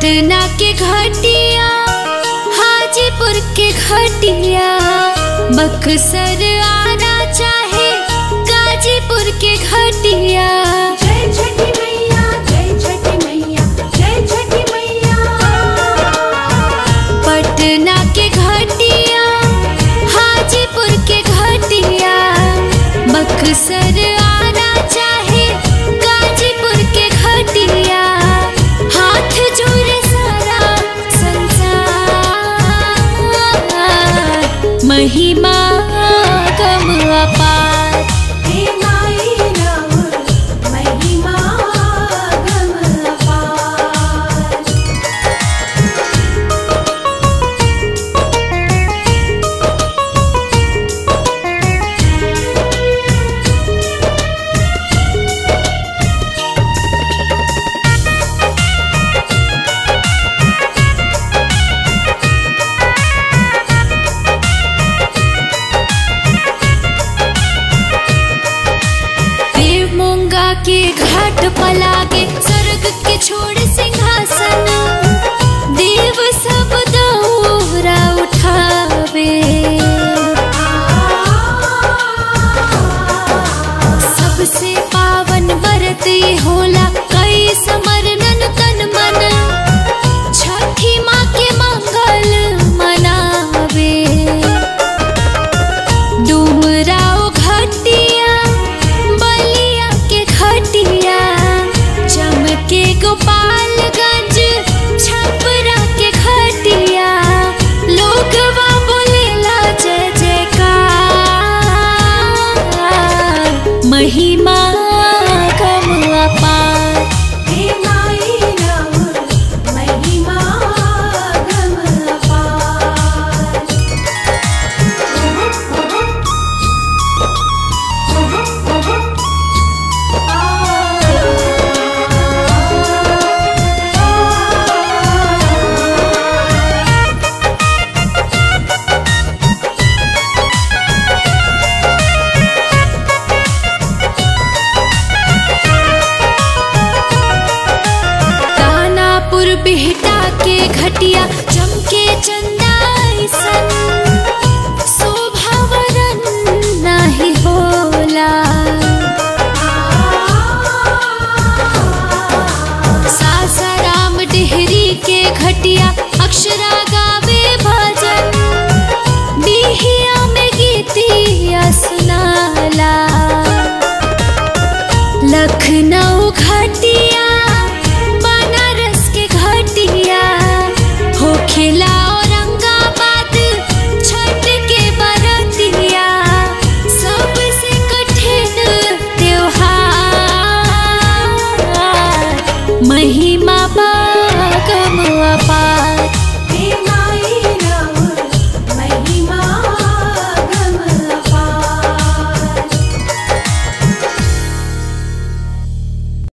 पटना के घटिया हाजीपुर के घटिया बक्सर आना चाहे गाजीपुर के घटिया जय छठी मैया जय छठी मैया जय छठी मैया पटना के घटिया हाजीपुर के घटिया बक्सर आना चाहे गाजीपुर के घटिया हाथ जोड़े सारा संसार महिमा कम अपार हे माई राउर महिमा गम अपार देव मूंगा के घाट पलागे स्वर्ग के छोड़ सिंहासन देव सब दौरा उठावे सबसे पावन व्रत ये होला कई समरनन तन मन छठी माँ के मंगल मनावे डुमराव घटिया बलिया के घटिया चमके गोपालगंज छपरा के घटिया लोगवा बोलेला जय जयकार महिमा कम अपार हे माई राउर महिमा गम अपार दानापुर बिहटा के घटिया चमके चंदाइसन शोभावरन नाही होला सासाराम डेहरी के घटिया अक्षरा गावे भजन बिहिया में गीतिया सुनाला लखनऊ घटिया बनारस के घटिया होखेला औरंगाबाद छठ के बरतिया सबसे कठिन त्योहार महिमा बा कम अपार